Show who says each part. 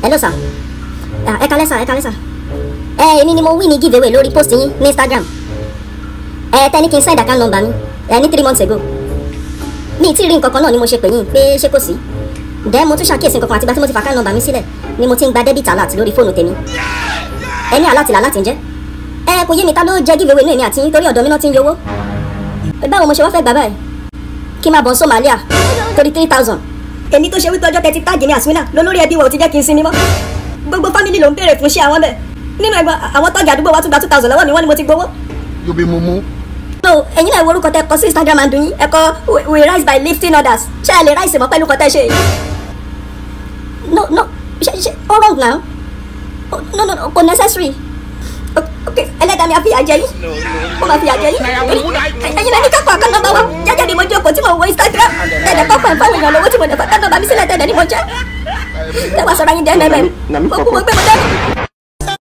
Speaker 1: hello sir Ah, ẹ kalẹ́ sir ẹ kalẹ́ sir ẹ èmi ni mo win ní giveaway lórí post yín ní instagram ẹ tẹni kí n send account number mi ẹ ní three months ago mi ì tí ì rí nǹkan kan náà ni mo ṣe pè yín pé ṣé kò sí dẹ́ mo tún ṣàkíyèsí nǹkan kan àtìgbà tí mo ti fa account number mi sílẹ̀ ni mo ti ń gba debit alert lórí fóònù tèmi ẹ ní alert là láti ń jẹ́ ẹ kò yé mi ta ló jẹ́ giveaway inú èmi àti yín torí ọ̀dọ̀ mi náà ti ń yọwọ́ báwo mo ṣe wá fẹ́ gbà báyìí kí n máa bọ̀ Somalia torí three thousand èmi tó ṣe wípé ọjọ́ tẹ́tí táàgì mi àsúnà lólórí ẹbí wa ò ti jẹ́ kí n sinmi mọ́ gbogbo fámìlì ló ń béèrè fún ṣé àwọn bẹ̀ nínú ẹgbẹ́ àwọn tọ́jà àdúgbò wa tún gba two thousand lọ́wọ́ mi wọ́n ní mo ti gbowó.
Speaker 2: yóò bí mumu.
Speaker 1: no ẹ̀yin náà wo orúkọ tẹ kọ sí instagram and yín ẹ kọ we we rise by lifting others ṣé ẹ lè rise mọ́ pẹ̀lú kọ tẹ́ ṣe yìí. no no ṣe ṣe ó wrong now Oh, no no no kò necessary O- ok ẹlẹ́dàá mi á fìyà jẹ yín ó máa fìyà jẹ yín ẹ̀yin náà ní kápá kan nọ́mbà wa jẹ́jẹ́ ni mo jókòó tí mo wo instagram tẹ̀lé kọ́kọ́ ìfọwọ́ èèyàn lówó tí mo dẹ̀ fọ́ ká nọ́mbà mi sílẹ̀ tẹ̀lé ni mo jẹ́ tẹ́wọ́ sọ̀rọ̀ yín dẹ́ mẹ́mẹ́ mo kú mo gbé mo dẹ́nu.